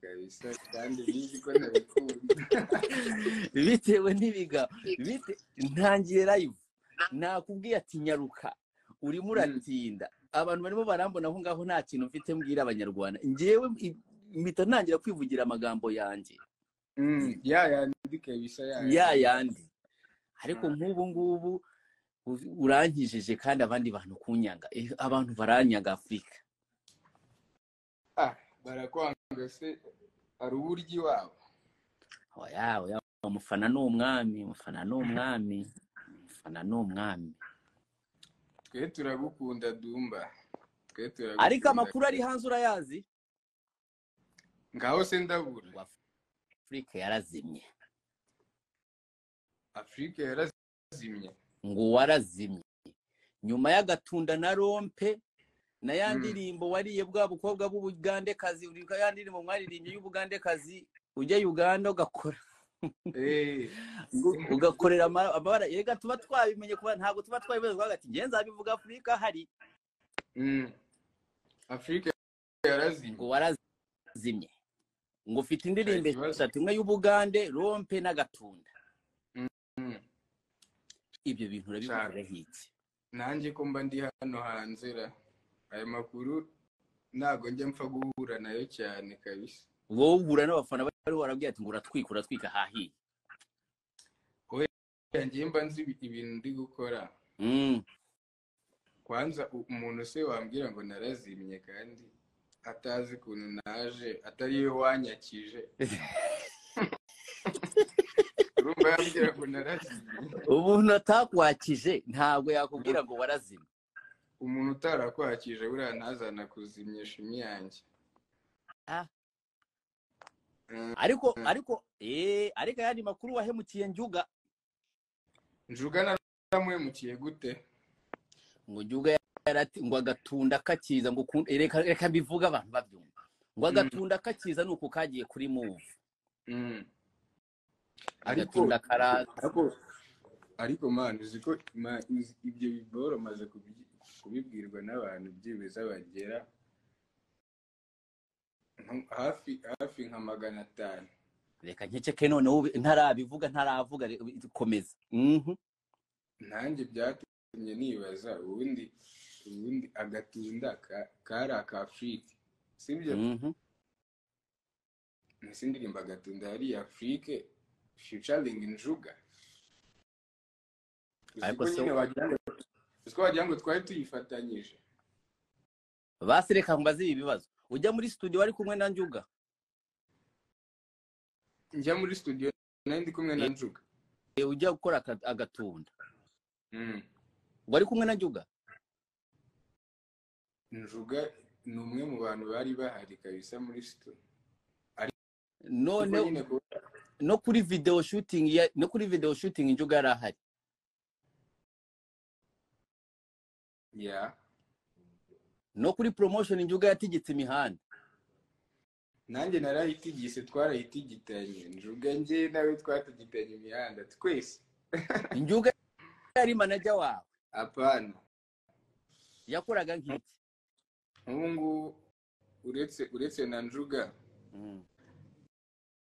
kabisa kandi bizi ko nabikunda bitewe n'ibiga bite- ntangiye live nakubwiye ati nyaruka urimo uratinda abantu barimo barambona aho ngaho nta kintu mfite mbwira abanyarwanda ngewe i- mpita ntangira kwivugira amagambo yanjye Mm, ya yandi kabisa ya ya yandi ariko Ah. nk'ubu ngubu u- urankijije kandi abandi bantu kunyanga Eh, abantu baranyanga afurika Ah, barakwanga se hari uburyo iwabo oya oya umufana ni umwami umufana ni umwami umufana ni umwami twe turagukunda dumba twe turagukunda ariko amakuru ari hanze urayazi ngaho se ndabura Ngo afurika yarazimye afurika yarazimye ngo warazimye nyuma y'agatunda na rompe na ya Mm. ndirimbo wariye bwa bukobwa b'ubugandekazi uri ya ndirimbo mwaririmbye y'ubugandekazi ujya uganda ugakora Eh, uga- ugakorera ama- amabara yega tuba twabimenye kuba ntabwo tuba twabimenye kuvuga ati ngenzi abivuga afurika hari mm. afurika yarazimye ngo warazimye ngo ufite indirimbo Nta kibazo. eshatu imwe y'ubugande rompe n'agatunda Mm. ibyo bintu urabivugiraho iki nanjye ko mba ndi hano hanze ra aya makuru ntago njya mpfa guhura nayo cyane kabisa wowe uhura n'abafana bari warabwiye ati ngo uratwika uratwika hahiye Oya, njye mba nzi ibi- ibintu ndi gukora Mm. kwanza u- umuntu se wambwira ngo narazimye kandi atazi ukuntu naje atari we wanyakije urumva yambwira ngo narazimye umuntu atakwakije ntabwo yakubwira ngo warazimye umuntu utarakwakije buriya ntazana kuzimya shimi yanjye Ah. Mm, ariko ariko eh ariko ayandi makuru wahemukiye njuga njuga naramuhemukiye gute ngo njuga yarati ngo agatunda kakiza ngo kun- reka reka mbivuge abantu babyumva ngo agatunda kakiza ni uku kagiye kuri move Mm. ariko agatunda karaza ariko ariko mani uzi ko ma- uzi- ibyo biboro maze kubi- kubibwirwa n'abantu byemeza bagera nko- hafi hafi nka magana atanu reka nkeceke noneho ube- ntarabivuga ntaravuga re- komeza Mhm. nanjye byatumye nibaza ubundi ubundi agatunda ka- kari aka afurike sibyo Mhm. ese indirimbo agatunda yari iya afurike featuring njuga uzi Ariko ko se- nyine wagira ngo uzi ko wagira ngo twari tuyifatanyije basi reka mbaze ibi bibazo ujya muri studio wari kumwe na njuga njya muri studio nari ndi kumwe na njuga Eh, ujya gukora aka- agatunda Mm. wari kumwe na njuga njuga ni umwe mu bantu bari bahari kabisa muri studio Ariko none nyine ku- no kuri video shooting ya, no kuri video shooting injuga yari ahari ya no kuri promotion injuga yatigitse imihanda nanjye narayitigise twarayitigitanye njuga njye nawe twatigitanye imihanda twese injuga yari manager wawe apana yakoraga nk'iki nk'ubu ngubu uretse uretse na njuga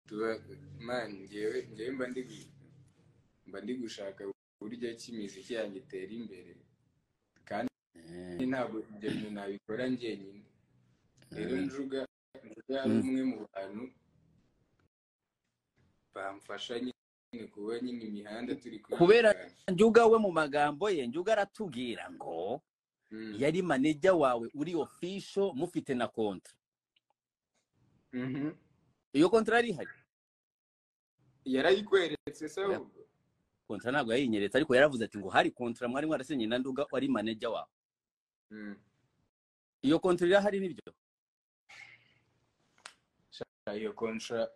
tuba man ngewe ngewe mba ndi gu- mba ndi gushaka uburyo ki imiziki yanjye itera imbere kandi Eh, ntabwo ibyo bintu nabikora njyenyine rero Mm. njuga njuga yari Mm. umwe mu bantu bamfasha nyine kuba nyine imihanda turi kuyikora. Kubera- njuga we mu magambo ye njuga aratubwira ngo Mm. yari manager wawe uri official mufite na kontra Mhm. iyo kontra yari ihari yarayikweretse se Ya- ahubwo kontra ntabwo yayinyeretse ariko yaravuze ati ngo hari kontra mwari mwarasinye na nduga wari manager wawe Mm. iyo kontra irahari nibyo iyo kontra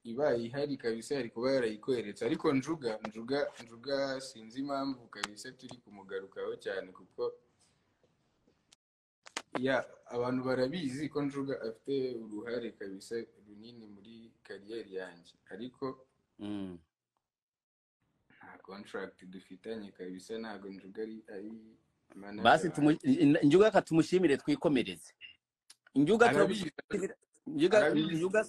ibaye ihari kabisa yari kuba yarayikweretse ariko njuga njuga njuga sinzi impamvu kabisa turi kumugarukaho cyane kuko ya abantu barabizi ko njuga afite uruhare kabisa runini muri kariyeri yanjye ariko Mm. nta contract dufitanye kabisa ntabwo njuga ari ari manager basi wanjye. tumu- njuga reka tumushimire twikomereze njuga turagushimira Arabizi. Njuga, Arabizi. njuga,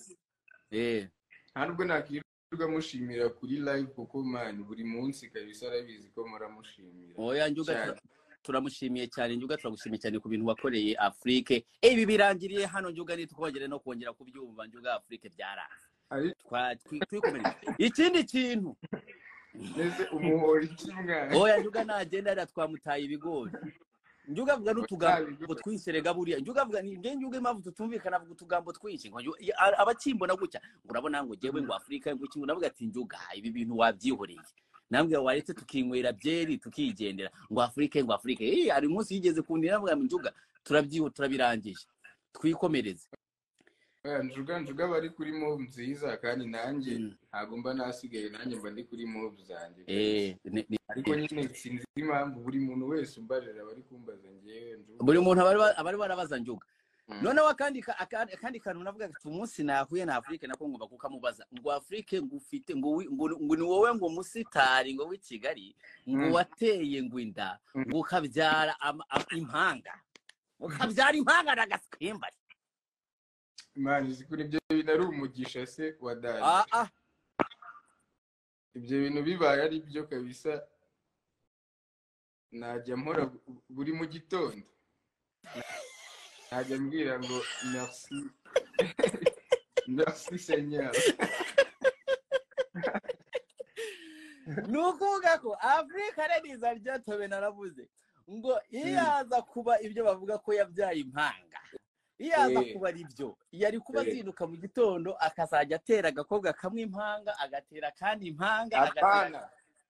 nta nubwo nakwirirwa mushimira kuri live kuko mani buri munsi kabisa arabizi ko muramushimira oya njye Cyane. turamushimiye cyane njye turagushimiye cyane ku bintu wakoreye afurike ibi birangiriye hano njye ntitwongere no kongera kubyumva njye afurike byaraza Ari- Twa- twi- twikomereje ikindi kintu mbese umuhora iki mwana oya njuga nagenda rero twamutaye ibigori njuga avuga n'utugambo twinserega buriya njuga avuga ni njye njuga impamvu tutumvikana avuga utugambo twinshi ngo nju- i- a- abakimbona gutya ngo urabona ngo njyewe ngo afurika ngo iki ngo navuga ati njuga ibi bintu wabyihoreye nambwe waretse tukinywera byeri tukigendera ngo afurike ngo afurike eh hari umunsi yigeze kundira avuga ngo njuga turabyiho turabirangije twikomereze njuga njuga bari kuri move nziza kandi nanjye Mm. ntabwo mba nasigaye nanjye mba ndi kuri move zanjye eh ni- ni- ariko nyine sinzi impamvu buri muntu wese umbarira abari kumbaza ngewe njuga buri muntu abari ba- abari barabaza njuga Mm. noneho akandi ka- aka- akandi kantu navuga ati umunsi nahuye na afurike nako ngomba kukamubaza ngo afurike ngo ufite ngo wi- ngo- ngo ni wowe ngo musitari ngo w'i kigali ngo Mm. wateye ngo inda Mm. ngo ukabyara ama- a- impanga ukabyara impanga na gasikembari imana izi kuri ibyo bintu ari umugisha se wa dani ah ah ibyo bintu bibaye ari byo kabisa najya mpora bu- buri mu gitondo najya mbwira ngo merci merci seigneur ni ukuvuga ko afurika neza ryatobe naravuze ngo iyo yaza kuba ibyo bavuga ko yabyaye impanga iyo yaza Eh. kuba ari byo yari kuba Eh. azinduka mu gitondo akazajya atera agakobwa kamwe impanga agatera kandi impanga agatera apana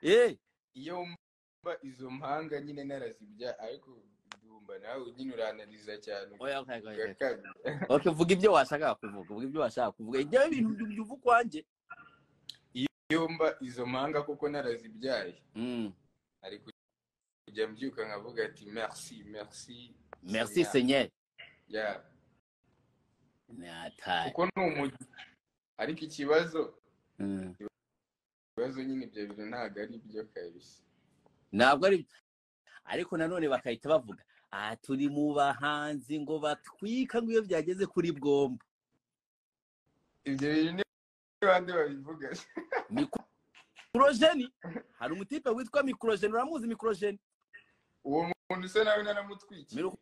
Eh, iyo mba izo mpanga nyine narazibya ariko ndumva nawe nyine uranariza cyane oya, oya, oya, oya. ugakabya Okay, vuga ibyo washakaga kuvuga vuga ibyo washakaga kuvuga ibyo bintu byuva ukwanjye iyo mba izo mpanga kuko narazibyaye Mm. ari kujya mbyuka nkavuga ati merci merci merci Seigneur." senyeri Yeah. nataye kuko ni umujyi ariko ikibazo Mm. ibibazo nyine ibyo bintu ntabwo ari byo kabisa ntabwo ari ariko nanone bakahita bavuga aha turi mu bahanzi ngo batwika ngo iyo byageze kuri bwomba ibyo bintu ni bande babivuga mikorojeni hari umutipe witwa mikorojeni uramuzi mikorojeni uwo muntu usa nawe naramutwikiye Miru-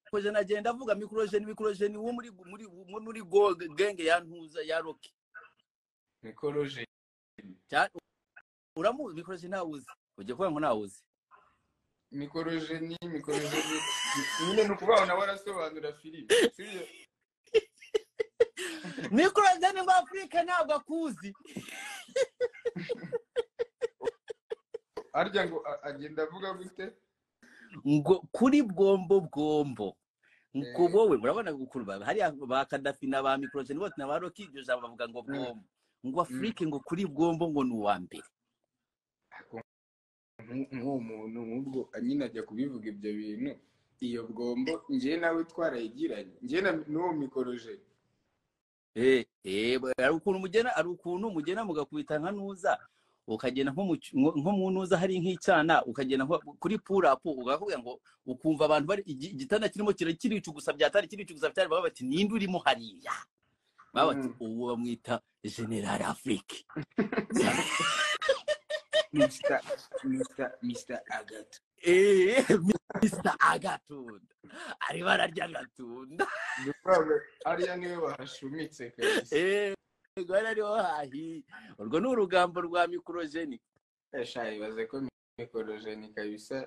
mikorojeni agenda avuga mikorojeni mikorojeni wo muri muri muri- muri go genge ya ntuza ya roki mikoroje Cya- uramuzi mikorojeni ntawuzi ugiye kuvuga ngo ntawuzi mikoroje ni mikoroje ni nyine ni ukuvuga ngo nawe arasobanura filime sibyo mikorojeni ngo afurika ntabwo akuzi harya ngo a- agenda avuga gute ngo kuri bwombo bwombo ngo Eh. wowe urabona gukuru bawe hariya ba kadafi na ba mikorojeni bose na ba roki iryo jambo bavuga ngo bwombo ngo afurike ngo kuri bwombo ngo ni uwa mbere Ako, nku- nk'uwo muntu nk'ubwo nyine ajya kubivuga ibyo bintu iyo bwombo njyewe nawe twarayigiranye njyewe na n'uwo mikoroje Eh, eh, ba- hari ukuntu mugena hari ukuntu mugena mugakubita nka nuza ukagenda nko mu cy- nko mu nuza hari nk'icyana ukagenda nko kuri purapu ukakubwira ngo ukumva abantu bari igi- igitanda kirimo kira- kiricugusa byatari kiricugusa byatari baba bati ninde urimo hariya baba bati Mm. uwo bamwita general afurike Mr. Mr. Mr. Agatha Eh, Mr. Agatunda. Arimo ararya agatunda. Ndi kuvuga ngo hariya niwe bahashumitse kabisa Eh, rwari ariho hahi. Urwo ni urugambo rwa mikorojeni. Esha ibaze ko mikorojeni kabisa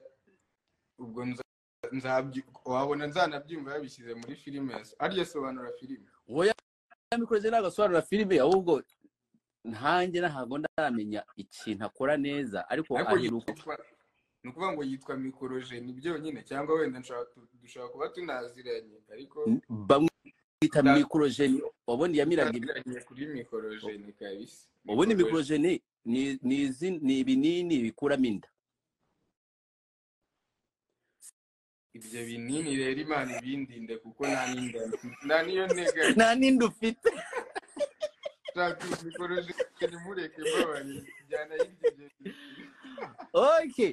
ubwo nza- nzabyu- wabona nzanabyumva babishyize muri filime ariyo sobanura filime Oya, mikorojeni ntabwo asobanura filime, ahubwo ntanjye ntabwo ndaramenya ikintu akora neza, ariko ariko aheruka yitwa ni ukuvuga ngo yitwa mikorojeni byonyine cyangwa wenda nshobora tu- dushobora kuba tunaziranye ariko bamwita Na- mikorojeni. Wabona iyamiraga ibi- tunaziranye kuri mikorojeni kabisa Mikorojeni. ubundi mikorojeni ni ni izi- ni ibinini bikuramo inda. ibyo binini rero imana ibindinde kuko nta n'inda mfite. nta niyo ntega Nta n'indi ufite. nshaka mikorojeni mureke mbabarira njyana y'ibyo bintu. okay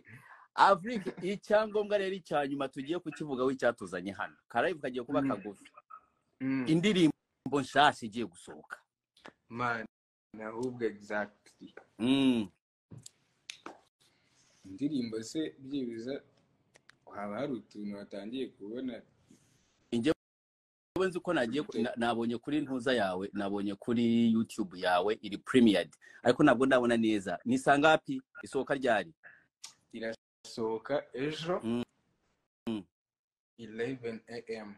afurika icyangombwa rero icya nyuma tugiye kukivugaho icyatuzanye hano karayivu kagiye kuba Mhm. kagufi Mm. indirimbo nshyashya igiye gusohoka mani ahubwo egizagiti indirimbo se byibuze haba hari utuntu watangiye kubona wowe nzi uko nagiye na- nabonye kuri ntuza yawe nabonye kuri youtube yawe iri premiered ariko ntabwo ndabona neza ni sangapi isohoka ryari irasohoka ejo Mm. Mm. 11 am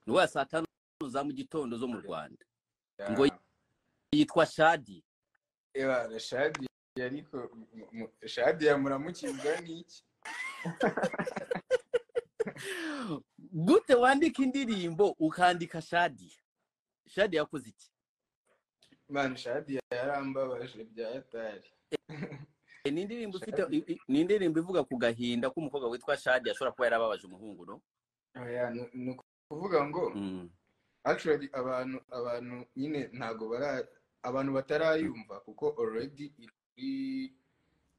ni wa saa tanu za mu gitondo zo mu rwanda Ya. Ngo- yitwa shadi Ebana, shadi ariko mu- mu- shadi yamuramukirwa n'iki gute wandika indirimbo ukandika shadi shadi yakoze iki mani shadi yarambabaje bya hatari E, ni indirimbo ufite i- i- ni indirimbo ivuga ku gahinda k'umukobwa witwa shadi ashobora kuba yarababaje umuhungu no Oya, ni- ni ukuvuga ngo Mm. actually abantu abantu nyine ntago bara abantu batarayumva kuko already iri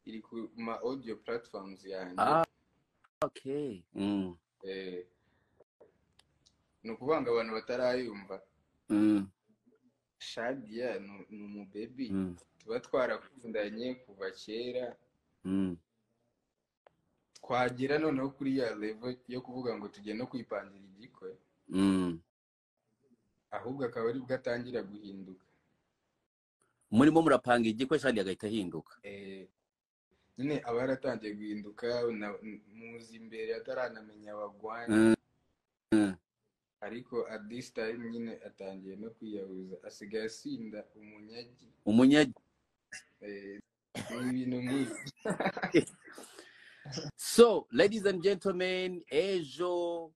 iri ku ma audio platforms yanjye Ah. okay Mm. eh, ni ukuvuga ngo abantu batarayumva Mm. shadia ni ni umubebi Mm. tuba twarakundanye kuva kera Mm. twagera noneho kuri ya level yo kuvuga ngo tujye no kwipangira igikwe Mm. ahubwo akaba aribwo atangira guhinduka murimo murapanga igikwe shadi agahita ahinduka Eh, nyine aba yaratangiye guhinduka na- muzi imbere ataranamenya abagwanya Mm. Mm. ariko at this time nyine atangiye no kwiyahuza asigaye asinda umunyagi umunyagi Eh, ni ibintu nk'ibi so ladies and gentlemen ejo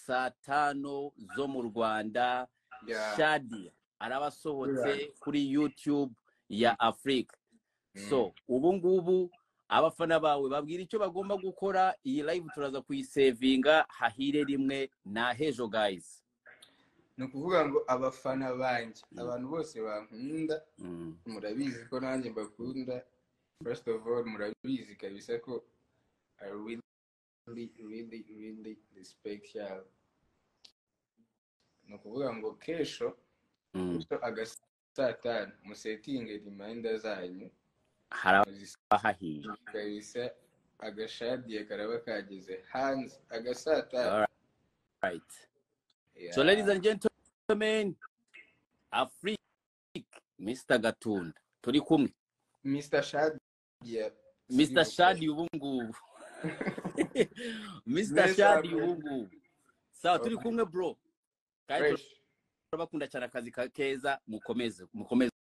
saa tanu zo mu rwanda Ya, shadi arabasohotse kuri youtube ya africa Mm. so ubu ngubu abafana bawe babwira icyo bagomba gukora iyi live turaza kuyisevinga hahire rimwe na hejo guys ni ukuvuga ngo abafana banjye Mm. abantu bose bankunda Mm. murabizi ko nanjye mbakunda first of all murabizi kabisa ko i really really really respect yabo ni ukuvuga ngo kesho Mm. so agasatani musetinge rimayinda zanyu haraba muzisige hahiye kabisa agashadiye karaba kageze hanze agasatani Alright. right Yeah. So ladies and gentlemen, Afrique, Mr. Gatunda, turi kumwe. Mr. Shadia Mr. Shadi ubu ngubu. Mr. Neza, Shadi bro. ubu ngubu. Sawa turi Okay. kumwe bro. Kandi Fresh. turabakunda cyane akazi ka keza mukomeze mukomeze